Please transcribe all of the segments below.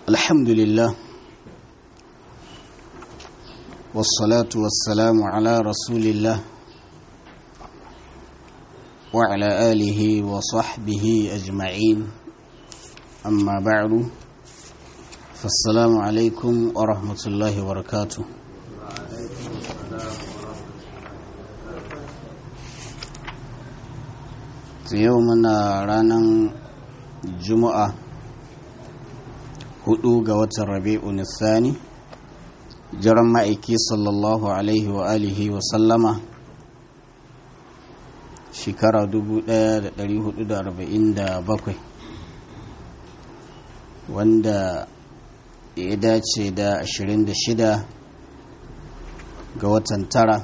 الحمد لله والصلاة والسلام على رسول الله وعلى آله وصحبه أجمعين أما بعد فالسلام عليكم ورحمة الله وبركاته yau muna ranar juma'a hudu ga watan rabi'u nisani jiran ma'aiki sallallahu alaihi wa alihi wa sallama shekara 1447 wanda ya dace da 26 ga watan tara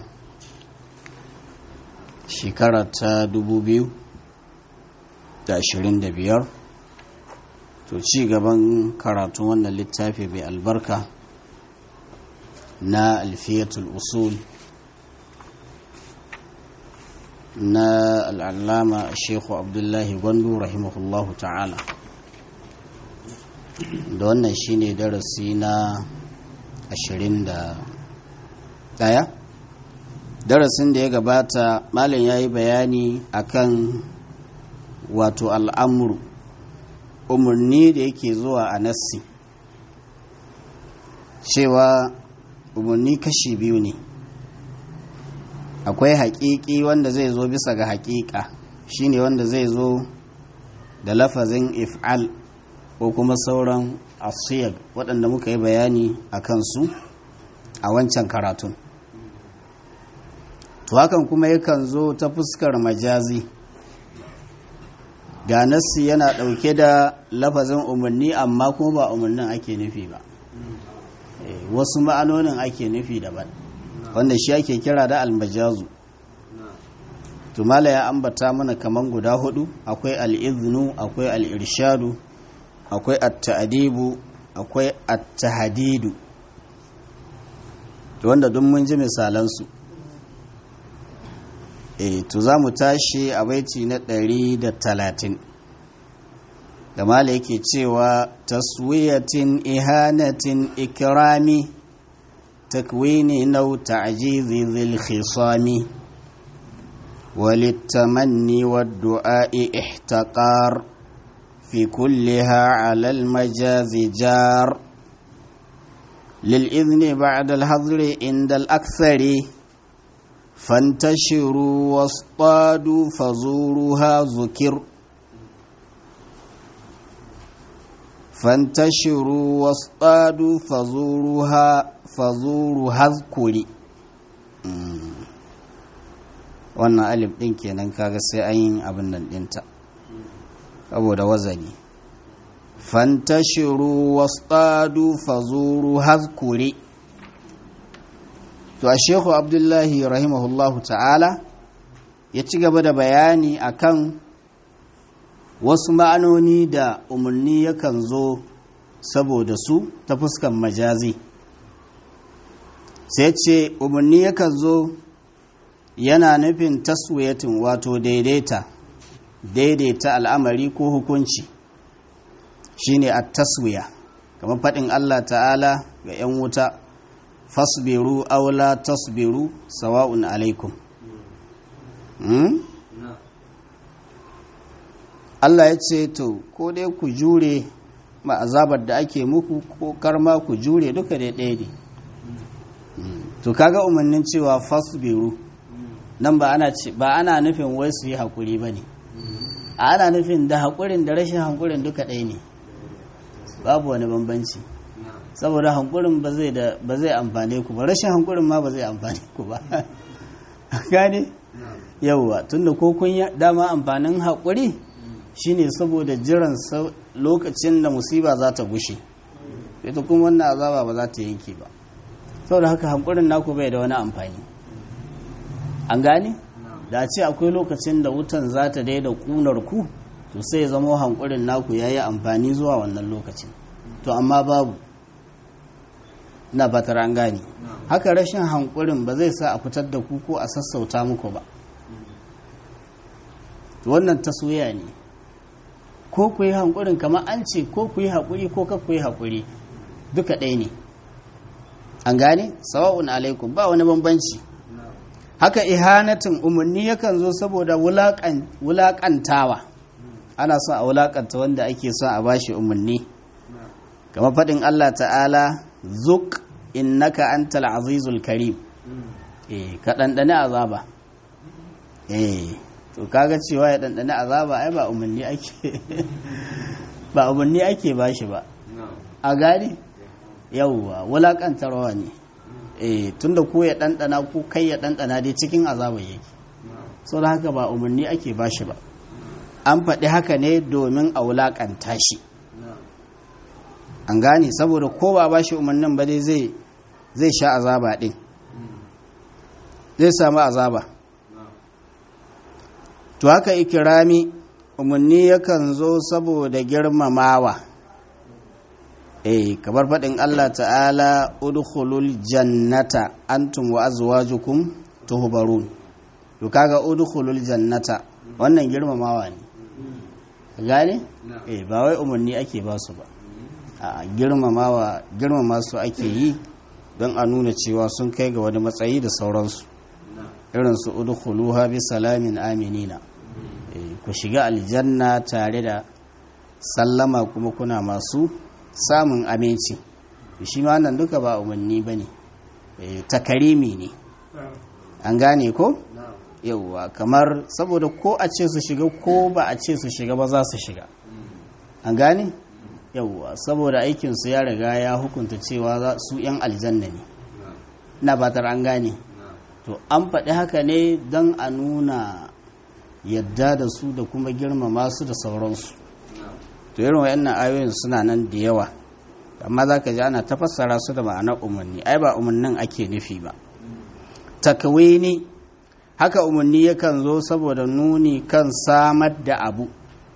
shekara ta 2000 da ashirin da biyar to ci gaban karatun wannan littafi mai albarka na alfiyatul usul na al'allama shekhu abdullahi gwandu rahimahullahu ta'ala da wannan shine darasi na ashirin da ɗaya darasin da ya gabata malin ya yi bayani akan wato al'amuru umarni da yake zuwa a nassi cewa umarni kashi biyu ne akwai haƙiƙi wanda zai zo bisa ga haƙiƙa shine wanda zai zo da lafazin if'al ko kuma sauran asiyar waɗanda muka yi bayani a kansu a wancan karatun to hakan kuma yakan zo ta fuskar majazi ga nassi yana ɗauke da lafazin umarni amma kuma ba umarnin ake nufi ba wasu ma'anonin ake nufi daban wanda shi ake kira da almajazu tumala ya ambata mana kaman guda hudu akwai al'iznu akwai al'irshadu akwai at-ta'dibu akwai at-tahdidu wanda duk mun ji misalansu e to za mu tashi a baiti na ɗari da talatin da mala yake cewa taswiyatin ihanatin ikirami takwini nau ta'jizi zil khisami وللتمني والدعاء احتقار في كلها على المجاز جار للإذن بعد الحظر عند الأكثر فانتشروا واصطادوا فزورها ذكر فانتشروا واصطادوا فزورها فزورها اذكري wannan alif ɗin kenan kaga sai an yi abin nan ɗinta saboda wazani fantashiru wasɗadu fazuru hazkuri to a shehu abdullahi rahimahullahu ta'ala ya ci gaba da bayani akan wasu ma'anoni da umarni yakan zo saboda su ta fuskan majazi sai ce umarni yakan zo yana nufin taswiyatin wato daidaita daidaita al'amari ko hukunci shine a taswiya kamar faɗin allah ta'ala ga 'yan wuta fasbiru aula tasbiru sawa'un alaikum hmm? Allah ya ce to ko dai ku jure ma azabar da ake muku ko karma ku jure duka dai ɗaya ne to kaga umarnin cewa fasbiru nan ba ana ce ba ana nufin wai su yi haƙuri ba ne ana nufin da haƙurin da rashin haƙurin duka ɗaya ne babu wani bambanci saboda hankurin ba zai da ba zai amfane ku ba rashin hankurin ma ba zai amfane ku ba gane yauwa tunda ko kun dama amfanin haƙuri shine saboda jiran lokacin da musiba za ta gushe ita kuma wannan azaba ba za ta yanke ba saboda haka hankurin naku bai da wani amfani an gane da ce akwai lokacin da wutan za ta daida kunar ku to sai zama hankurin naku ya yi amfani zuwa wannan lokacin to amma babu na fatar an gane haka rashin hankurin ba zai sa a fitar da ku ko a sassauta muku ba wannan taswiya ne ko ku yi hankurin kamar an ce ko ku yi haƙuri ko ka ku yi haƙuri duka ɗaya ne an gane sawa'un alaikum ba wani bambanci haka ihanatin umarni yakan zo saboda wulaƙantawa ana son a wulaƙanta wanda ake son a bashi umarni kamar faɗin Allah ta'ala zuk innaka antal azizul karim eh ka ɗanɗane azaba eh to kaga cewa ya ɗanɗane azaba ai ba umarni ake ba umarni ake bashi ba a gani yauwa wulaƙantarwa ne eh tunda ko ya ɗanɗana ko kai ya ɗanɗana dai cikin azaba yake sau da haka ba umarni ake bashi ba an faɗi haka ne domin a wulaƙanta shi an gane saboda ko ba ba shi umarnin ba dai zai zai sha azaba ɗin zai samu azaba to haka ikirami umarni yakan zo saboda girmamawa eh kamar faɗin Allah ta'ala udkhulul jannata antum wa azwajukum tuhbarun to kaga udkhulul jannata wannan girmamawa ne gane eh ba wai umarni ake ba su ba a girmamawa girmama su ake yi don a nuna cewa sun kai ga wani matsayi da sauransu irin su udkhuluha bi salamin aminina ku shiga aljanna tare da sallama kuma kuna masu samun aminci shi ma nan duka ba umarni ba ne takarimi ne an gane ko yauwa kamar saboda ko a ce su shiga ko ba a ce su shiga ba za su shiga an gane yauwa saboda aikinsu ya riga ya hukunta cewa su 'yan aljanna ne na batar an gane to an faɗi haka ne don a nuna yadda da su da kuma girmama su da sauransu to irin wayannan ayoyin suna nan da yawa amma za ka ji ana tafassara su da ma'anar umarni ai ba umarnin ake nufi ba takawini haka umarni yakan zo saboda nuni kan samar da abu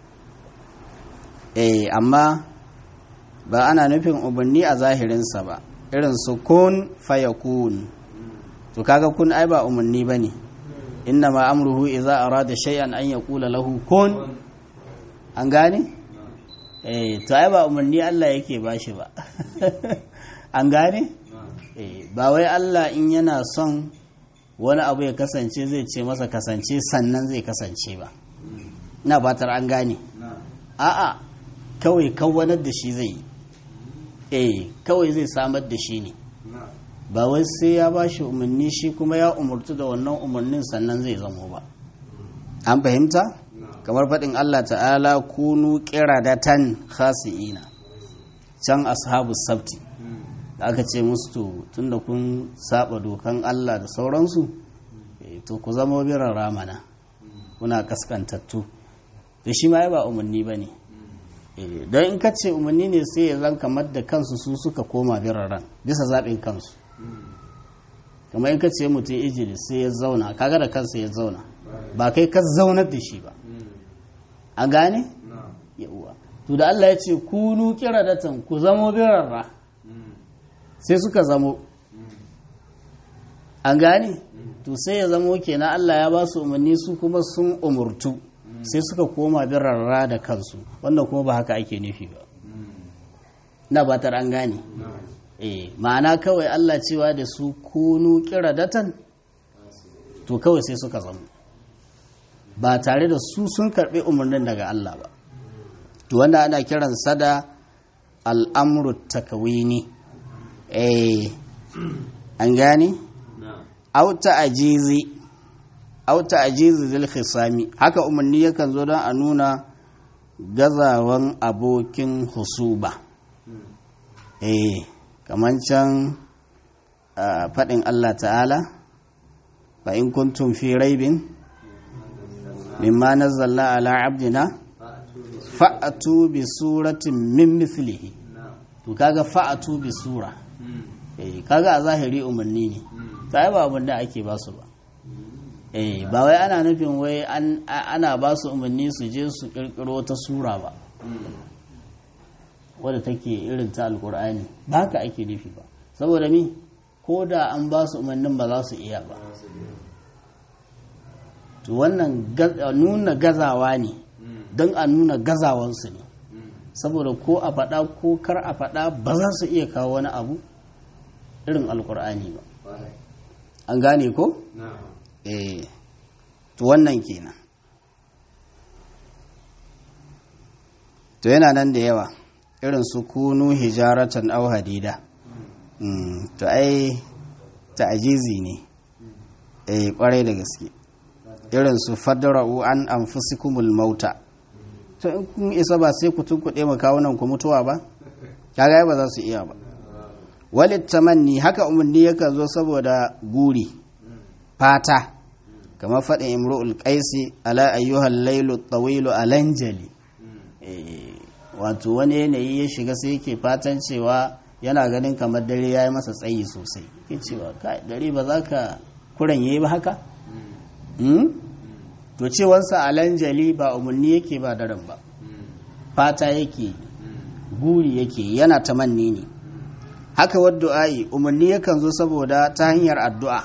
eh amma ba ana nufin umarni a zahirinsa ba irin su kun fayakun to kaga kun ai ba umarni ba ne inna ma amruhu idza arada shay'an an yaqula lahu kun an gane eh to ai ba umarni Allah yake bashi ba an gane eh ba wai Allah in yana son wani abu ya kasance zai ce masa kasance sannan zai kasance ba ina batar an gane a'a kawai kawwanar da shi zai yi eh kawai zai samar da shi ne ba wai sai ya ba shi umarni shi kuma ya umartu da wannan umarnin sannan zai zamo ba an fahimta kamar faɗin Allah ta'ala kunu qiradatan khasi'ina can ashabu sabti da aka ce musu to tunda kun saba dokan Allah da sauransu to ku zama biran ramana kuna kaskantattu da shi ma ba umarni ba ne don in ka ce umarni ne sai ya zan kamar da kansu su suka koma biraran bisa zaɓin kansu kamar in ka ce mutum ijili sai ya zauna kaga da kansa ya zauna ba kai ka zaunar da shi ba a gane? yauwa to da Allah ya ce kunu kiradatan ku zamo birarra sai suka zamo an gane? to sai ya zamo kenan Allah ya ba su umarni su kuma sun umurtu sai suka koma birarra da kansu wannan kuma ba haka ake nufi ba na batar an gane eh ma'ana kawai Allah cewa da su kunu kiradatan to kawai sai suka zama ba tare da su sun karbi umarnin daga Allah ba to wanda ana kiran sada al'amru takawini eh an gane auta ajizi auta ajizi zil khisami haka umarni yakan zo don a nuna gazawan abokin husuba eh kamar can faɗin Allah ta'ala fa in kuntum fi raibin mimma nazzalna ala abdina fa'atu bi suratin min mithlihi to kaga fa'atu bi sura eh kaga a zahiri umarni ne ta ba abin da ake ba su ba eh ba wai ana nufin wai ana ba su umarni su je su kirkiro ta sura ba wadda take irin ta alkur'ani ba haka ake nufi ba saboda mi ko da an ba su umarnin ba za su iya ba to wannan nuna gazawa ne don a nuna gazawansu ne saboda ko a faɗa ko kar a faɗa ba za su iya kawo wani abu irin alkur'ani ba an gane ko? eh to wannan kenan to yana nan da yawa irin su kunu hijaratan au hadida to ai ta'ajizi ne eh kwarai da gaske irin su fadra'u an anfusikumul mauta to in kun isa ba sai ku tunkuɗe mu kawunan ku mutuwa ba kaga ba za su iya ba walit tamanni haka umarni yakan zo saboda guri fata kamar faɗin imru'ul qaisi ala ayyuhal lailu tawilu alanjali wato wani yanayi ya shiga sai yake fatan cewa yana ganin kamar dare ya yi masa tsayi sosai ke cewa kai dare ba za ka kuran yi ba haka to cewarsa alanjali ba umarni yake ba daren ba fata yake guri yake yana tamanni ne haka wadda'i umarni yakan zo saboda ta hanyar addu'a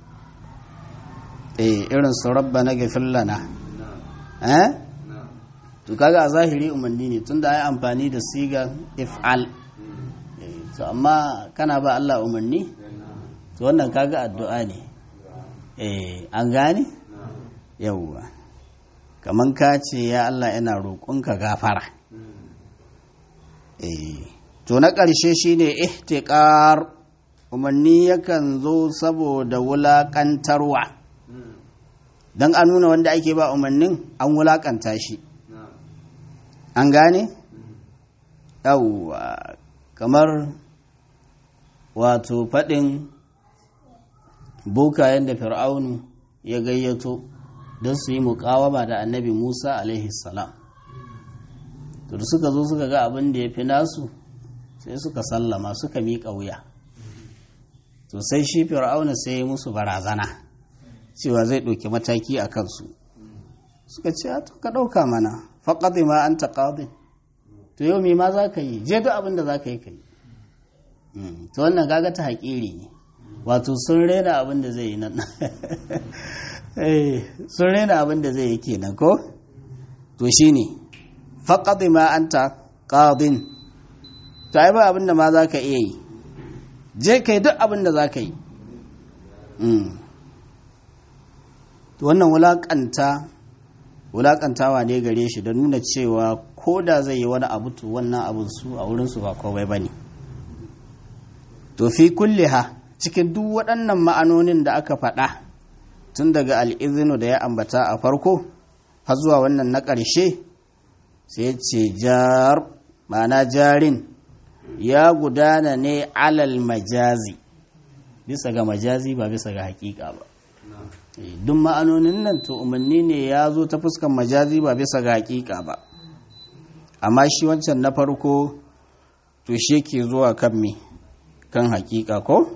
eh irin su rabba na gafin lana eh to kaga a zahiri umarni ne tunda ai amfani da siga if'al to amma kana ba Allah umarni to wannan kaga addu'a ne eh an gane yawwa kaman ka ce ya Allah ina roƙonka gafara eh to na ƙarshe shine ihtiqar umarni yakan zo saboda wulaƙantarwa don a nuna wanda ake ba umarnin an wulaƙanta shi an gane? yawwa kamar wato faɗin bokayen da fir'aunu ya gayyato don su yi muƙawama da annabi musa alaihi salam to da suka zo suka ga abin da ya fi nasu sai suka sallama suka miƙa wuya to sai shi fir'auna sai ya musu barazana cewa zai ɗauki mataki a kansu suka ce to ka ɗauka mana faƙaɗe ma an ta ƙaɗe to yau me ma za ka yi je duk abin da za ka yi ka yi to wannan gaga ta haƙiri ne wato sun rena abin da zai yi nan sun rena abin da zai yi kenan ko to shi ne faƙaɗe ma an ta ƙaɗin to ai ba abin da ma za ka iya yi je ka yi duk abin da za ka yi wannan wulaƙanta wulaƙantawa ne gare shi da nuna cewa ko da zai yi wani abu to wannan abin su a wurinsu ba kowai ba ne to fi ha cikin duk waɗannan ma'anonin da aka faɗa tun daga al'izinu da ya ambata a farko har zuwa wannan na ƙarshe sai ce jar ma'ana jarin ya gudana ne alal majazi bisa ga majazi ba bisa ga hakika ba duk ma'anonin nan to umarni ne ya zo ta fuskan majazi ba bisa ga hakika ba amma shi wancan na farko to shi ke zuwa kan me kan hakika ko?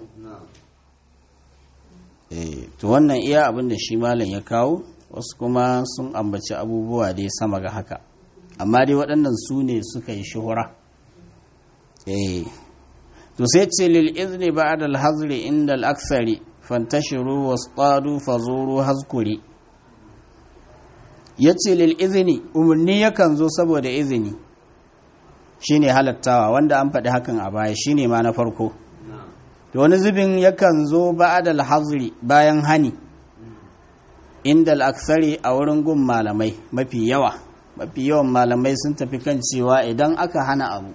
to wannan iya abin da shi malam ya kawo wasu kuma sun ambaci abubuwa dai sama ga haka amma dai waɗannan su ne suka yi shuhura to sai ce lil izni ba'da al hazri inda al aksari fantashiru wasqadu fazuru hazkuri yace lil izni umarni yakan zo saboda izini shine halattawa wanda an faɗi hakan a baya shine ma na farko da wani zubin yakan zo ba'da al hazri bayan hani inda al aksari a wurin gun malamai mafi yawa mafi yawan malamai sun tafi kan cewa idan aka hana abu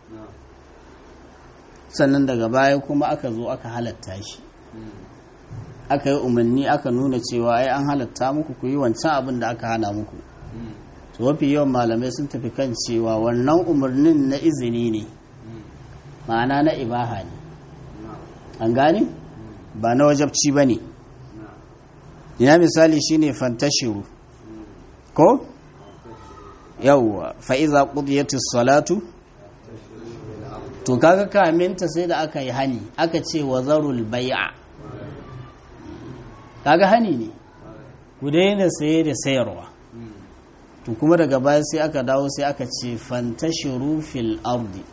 sannan daga baya kuma aka zo aka halatta shi aka yi umarni aka nuna cewa ai an halatta muku ku yi wancan abin da aka hana muku to mafi yawan malamai sun tafi kan cewa wannan umarnin na izini ne ma'ana na ibaha ne an gane ba na wajabci ba ne ina misali shine fantashiru ko yawwa fa'iza ƙudiyatus salatu to kaga kaminta sai da aka yi hani aka ce wa zarul bai'a kaga hani ne ku daina saye da sayarwa to kuma daga baya sai aka dawo sai aka ce fantashiru fil ardi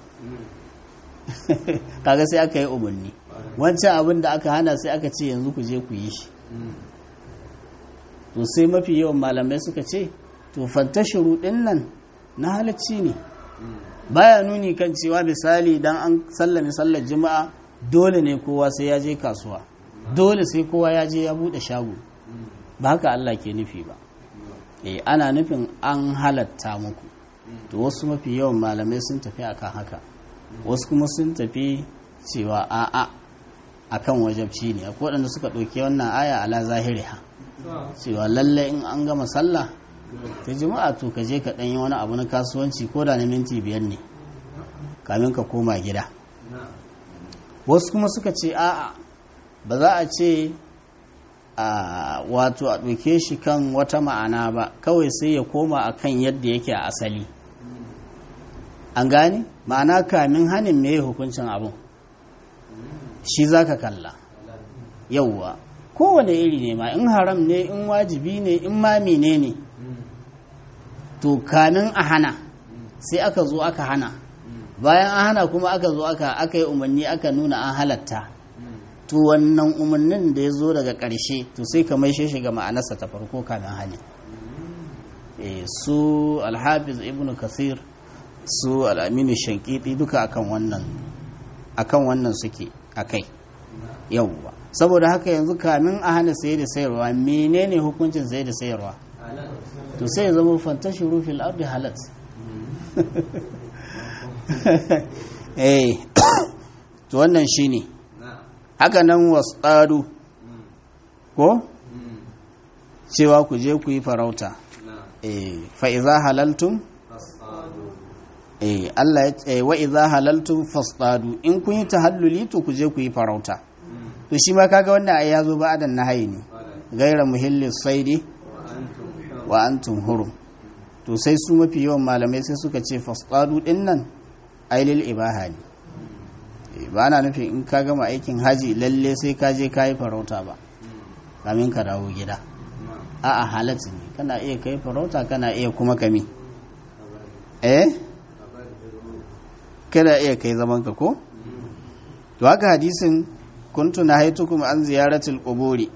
kaga sai aka yi umarni wancan abin da aka hana sai aka ce yanzu ku je ku yi shi to sai mafi yawan malamai suka ce to fantashiru din nan na halacci ne baya nuni kan cewa misali dan an sallame sallar juma'a dole ne kowa sai ya je kasuwa dole sai kowa ya je ya bude shago ba haka Allah ke nufi ba eh ana nufin an halatta muku to wasu mafi yawan malamai sun tafi akan haka wasu kuma sun tafi cewa a'a akan wajabci ne akwai waɗanda suka ɗauki wannan aya ala zahiriha cewa lalle in an gama sallah ta juma'a to ka je ka ɗanyi wani abu na kasuwanci ko da na minti biyar ne kamin ka koma gida wasu kuma suka ce a'a ba za a ce a wato a ɗauke shi kan wata ma'ana ba kawai sai ya koma a kan yadda yake a asali an gane ma'ana kamin hanin me hukuncin abin shi za ka kalla yauwa kowane iri ne ma in haram ne in wajibi ne in ma ne ne to kamin a hana sai aka zo aka hana bayan an hana kuma aka zo aka aka yi umarni aka nuna an halatta to wannan umarnin da ya zo daga ƙarshe to sai ka maishe shi ga ma'anarsa ta farko kamin hane su alhafiz ibn kasir su al'aminu shankiti duka akan wannan akan wannan suke akai yauwa saboda haka yanzu kamin a hana saye da sayarwa menene hukuncin saye da sayarwa to sai ya zama fantashi rufin ardi halat eh to wannan shine haka nan wasadu ko cewa ku je ku yi farauta eh fa iza halaltum eh Allah ya ce wa iza halaltum fasadu in kun yi tahalluli to ku je ku yi farauta to shi ma kaga wannan ai yazo ba adan nahayi ne gaira muhillis saidi wa antum hurum to sai su mafi yawan malamai sai suka ce fasadu din nan ailil ibaha ne ba na nufin in ka gama aikin haji lalle sai ka je ka yi farauta ba kamin ka dawo gida a'a halatta ne kana iya kai farauta kana iya kuma kami eh kana iya kai zaman ka ko to haka hadisin kuntu na haitukum an ziyaratul quburi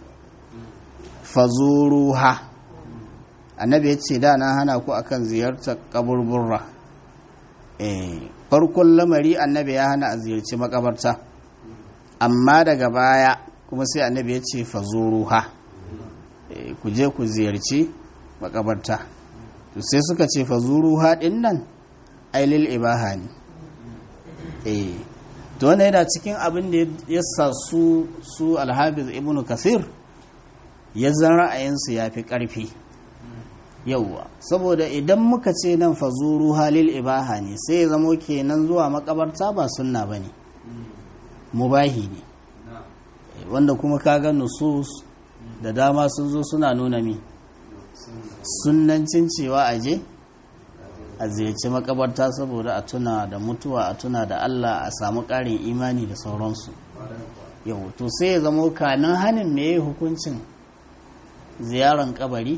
fazuruha annabi ya ce da na hana ku akan ziyartar kaburburra eh farkon lamari annabi ya hana a ziyarci makabarta amma daga baya kuma sai annabi ya ce fazuruha eh ku je ku ziyarci makabarta to sai suka ce fazuruha din nan ailil ibaha ne eh to wannan yana cikin abin da ya sa su su alhafiz ibnu kasir ya zan ra'ayinsu ya fi ƙarfi yauwa saboda idan muka ce nan fazuru halil ibaha ne sai ya zamo kenan zuwa makabarta ba sunna ba ne mubahi ne wanda kuma kaga nusus da dama sun zo suna nuna mi sunnancin cewa aje a ziyarci makabarta saboda a tuna da mutuwa a tuna da Allah a samu ƙarin imani da sauransu yau to sai ya zamo kanin hanin me hukuncin ziyaran kabari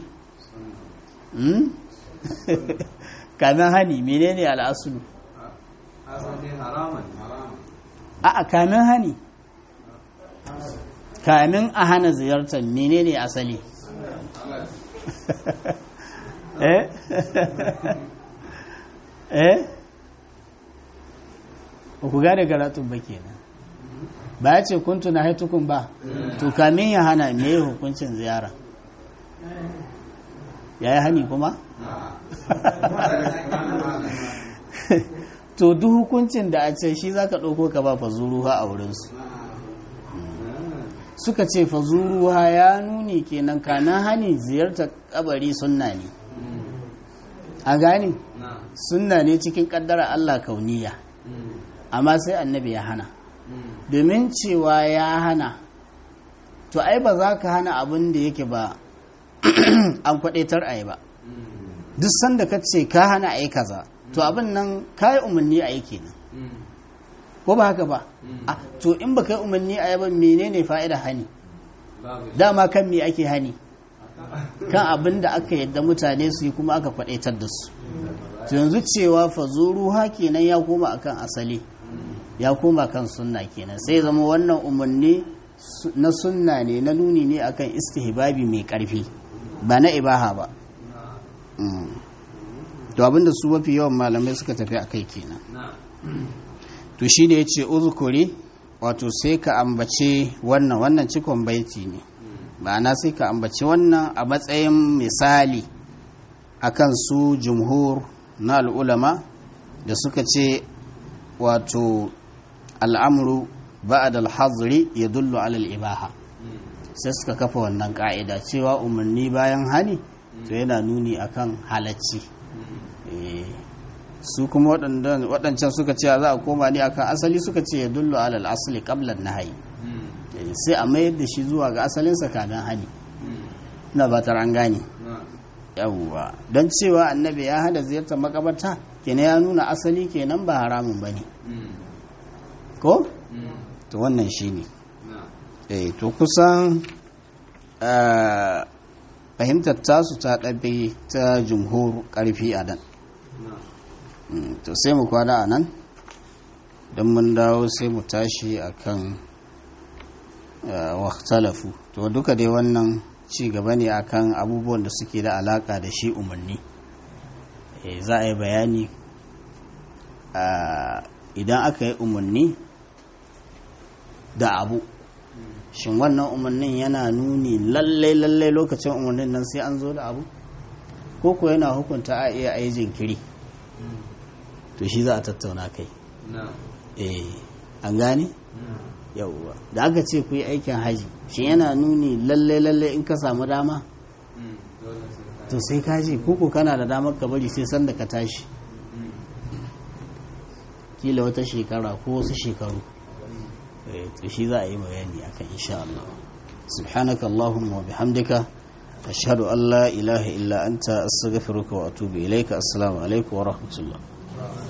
kamin hani menene al'asulu a kamin hani kamin a hana ziyartar menene asali eh eh ba ku gane karatun ba kenan ba ya ce kuntu na haitukun ba to kamin ya hana me hukuncin ziyara ya yi hani kuma? to duk hukuncin da a ce shi za ka ɗauko ka ba fazuruwa a wurinsu suka ce fazuruwa ya nuni kenan kana hani ziyartar kabari sunna ne a gani sunna ne cikin kaddara Allah kauniya amma sai annabi ya hana domin cewa ya hana to ai ba za ka hana abin da yake ba an kwadaitar a yi ba duk sanda ka ce ka hana a yi kaza to abin nan ka yi umarni a yi kenan ko ba haka ba to in ba ka yi umarni a yi ba menene fa'ida hani dama kan me ake hani kan abin da aka yadda mutane su yi kuma aka kwadaitar da su to yanzu cewa fazuru ha kenan ya koma akan asali ya koma kan sunna kenan sai zama wannan umarni na sunna ne na nuni ne akan istihbabi mai karfi ba na ibaha ba to abinda su mafi yawan malamai suka tafi a kai kenan to shi ne ya ce uzukuri wato sai ka ambace wannan wannan cikon baiti ne ma'ana sai ka ambace wannan a matsayin misali akan su jumhur na al'ulama da suka ce wato al'amuru ba'ad al-hazri ya dullu alal ibaha sai suka kafa wannan ka'ida cewa umarni bayan hani to yana nuni akan halacci su kuma waɗancan suka ce za a koma ne akan asali suka ce ya dullu alal asali qablan nahayi sai a mayar da shi zuwa ga asalinsa kamin hani ina ba an gane yawwa don cewa annabi ya hada ziyartar makabarta kenan ya nuna asali kenan ba haramun bane ko to wannan shine eh to kusan fahimtar tasu ta ɗabe ta jumhur ƙarfi a nan to sai mu kwana a nan don mun dawo sai mu tashi a kan waktalafu to duka dai wannan ci gaba ne akan abubuwan da suke da alaka da shi umarni za a yi bayani idan aka yi umarni da abu shin wannan umarnin yana nuni lallai lallai lokacin umarnin nan sai an zo da abu ko ko yana hukunta a iya a yi jinkiri to shi za a tattauna kai eh an gane yauwa da aka ce ku yi aikin haji shi yana nuni lallai lallai in ka samu dama to sai ka je koko kana da damar ka bari sai sanda ka tashi kila wata shekara ko wasu shekaru to shi za a yi bayani akan insha Allah subhanaka allahumma wa bihamdika ashhadu an la ilaha illa anta astaghfiruka wa atubu ilayka assalamu alaikum wa rahmatullah